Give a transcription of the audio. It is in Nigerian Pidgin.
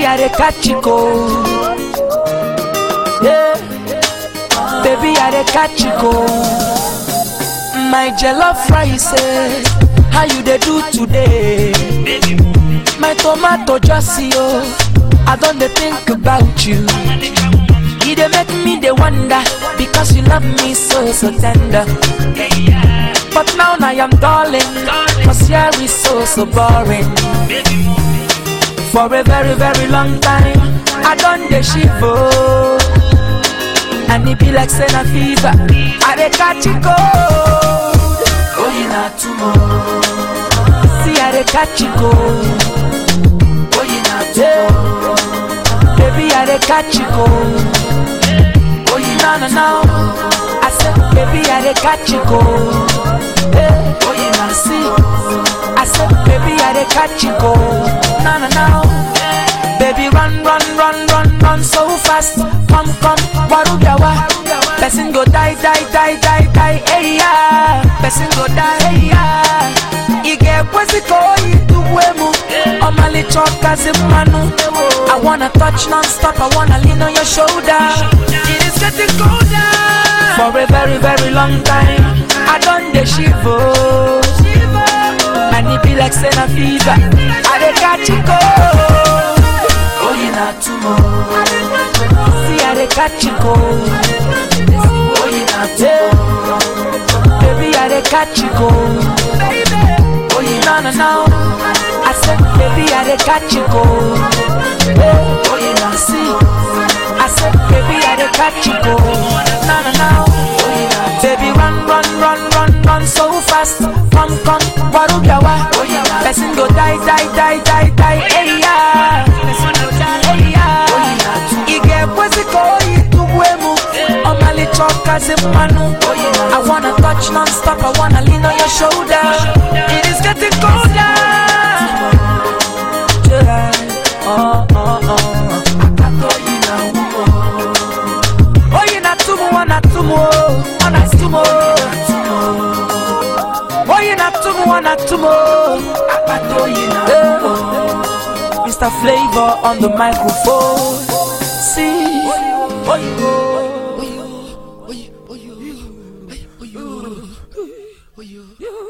Baby, I dey catch you cold. Yeah. Baby, I dey catch you cold. My jollof rice, eh, how you dey do today? My tomato just see you. I don't dey think about you. You dey make me dey wonder because you love me so so tender. But now I am darling, cause here is so so boring. For a very very long time, I done dey shiver. And it be like saying a fever, I dey catch it cold. Oh, you not tomorrow. See, I dey catch it cold. Oh, you not tomorrow. Baby, I dey catch it cold. Oh, you no no no. I said, baby, I dey catch it cold. Hey, oh, you not see. I said, baby, I dey catch it cold. No no no. Baby, run, run, run, run, run so fast. Come, come, warubiawa. Person go die, die, die, die, die, hey yeah. Person go die, hey yeah. Ige kweziko ituwemu. Omali choka zimanu. I wanna touch non-stop, I wanna lean on your shoulder. It is getting colder. For a very, very long time, I done the shiver. And it be like saying a fever. I dey catch it cold. Oh, you not tomorrow. See, I dey catch it cold. Oh, you not tomorrow. Baby, I dey catch it cold. Oh, you no no no. I said, baby, I dey catch it cold. Hey, oh, you not see. I said, baby, I dey catch it cold. No no no. Oh, you not. Baby, run, run, run, run, run so fast. Come, come, warubiawa. Person go die, die, die, die, die. Hey yeah. Person go die, hey yeah. Ige kweziko ituwemu. Omali choka zimanu. I wanna touch non-stop. I wanna lean on your shoulder. It is getting colder. Yeah. Oh, oh, oh. Oh, you not tumu, wana tumu, wana tumu. Oh, you not tumu, wana tumu. Eh. Mr. Flavor on the microphone. See, oh, you, oh, you, oh, you, oh, you, oh, you, oh, you.